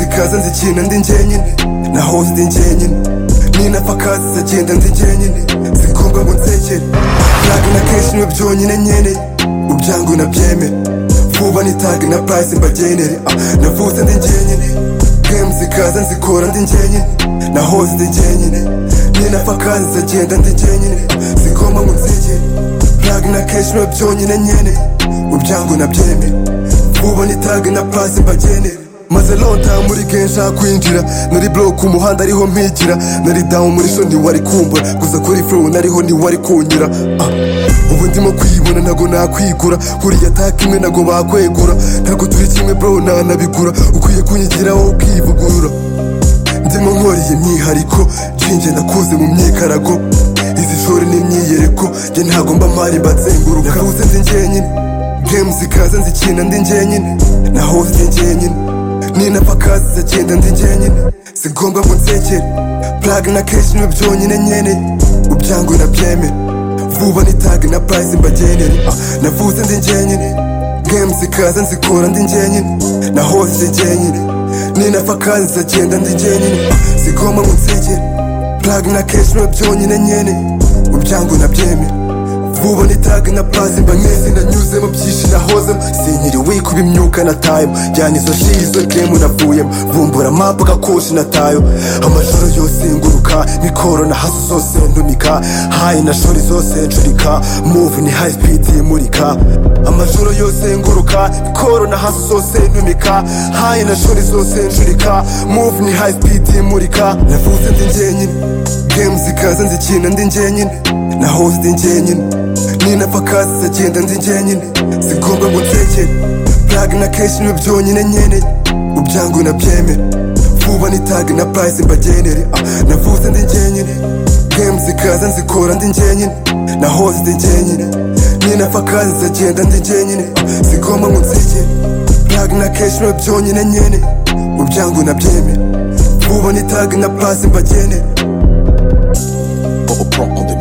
zikaza nzikina ndi njyenyine naho ndi njyenyine ninapfa kazi zagenda ndi njyenyine zikundwa ngo nsekere flag na keshi niwe byonyine nkeneye ubyangu nabyemere vuba ni tag na price mbagenere Ah, navutse ndi njyenyine game zikaza nzikora ndi njyenyine naho ndi njyenyine ninapfa kazi zagenda ndi njyenyine Ah, zigomba ngo nsekere flag na keshi niwe byonyine nkeneye ubyangu nabyemere ubu ni tag na pasi mbagenera maze lota muri kenshi kwinjira nari block ku muhanda ariho mpigira nari down muri so ntiwari kumbura gusa kuri flow nariho ntiwari kunyura ah. ubu ndimo kwibona ntago nakwigura kuriya taka imwe ntago bakwegura ntago turi kimwe bro nanabigura ukwiye kunyigira wowe ukivugurura ndimo nkoriye myihariko jinje ndakuze mu myikarago izi shuri ni imyiyereko nge ntagomba mpari mbatsenguruka navuze ndi njyenyine game zikaza nzikina ndi njyenyine naho ndi njyenyine ninapfa kazi zagenda ndi njyenyine singombwa ngo nsekere plug na keshi niwe byonyine nkeneye ubyangu nabyemere vuba ni tag na price mbagenere ah, navuze ndi njyenyine game zikaza nzikora ndi njyenyine naho ndi njyenyine ninapfa kazi zagenda ndi njyenyine ah, singombwa ngo nsekere plug na keshi niwe byonyine nkeneye ubyangu nabyemere vuba ni tag na plaza mba nkezi nanyuzemo byinshi nahozemo sinkiri wikuba imyuka natayemo jyana izo shi izo gemu navuyemo bumbura mapu gakoshi natayo amajoro yose nguruka mikoro na hasu zose ndunika hayi na shori zose ncurika move ni high speed imurika amajoro yose nguruka mikoro na hasu zose ndunika hayi na shori zose ncurika move ni high speed imurika navuze ndi njyenyine game zikaza nzikina ndi njyenyine naho ndi njyenyine ninapfa kazi zagenda ndi njyenyine zigomba ngo nsekere plug na keshi niwe byonyine nkeneye ubyangu nabyemere vuba ni tag na price mbagenere ah, navuze ndi njyenyine game zikaza nzikora ndi njyenyine naho ndi njyenyine ninapfa kazi zagenda ndi njyenyine ah, zigomba ngo nsekere plug na keshi niwe byonyine nkeneye ubyangu nabyemere vuba ni tag na price mbagenere Bubble Pro on the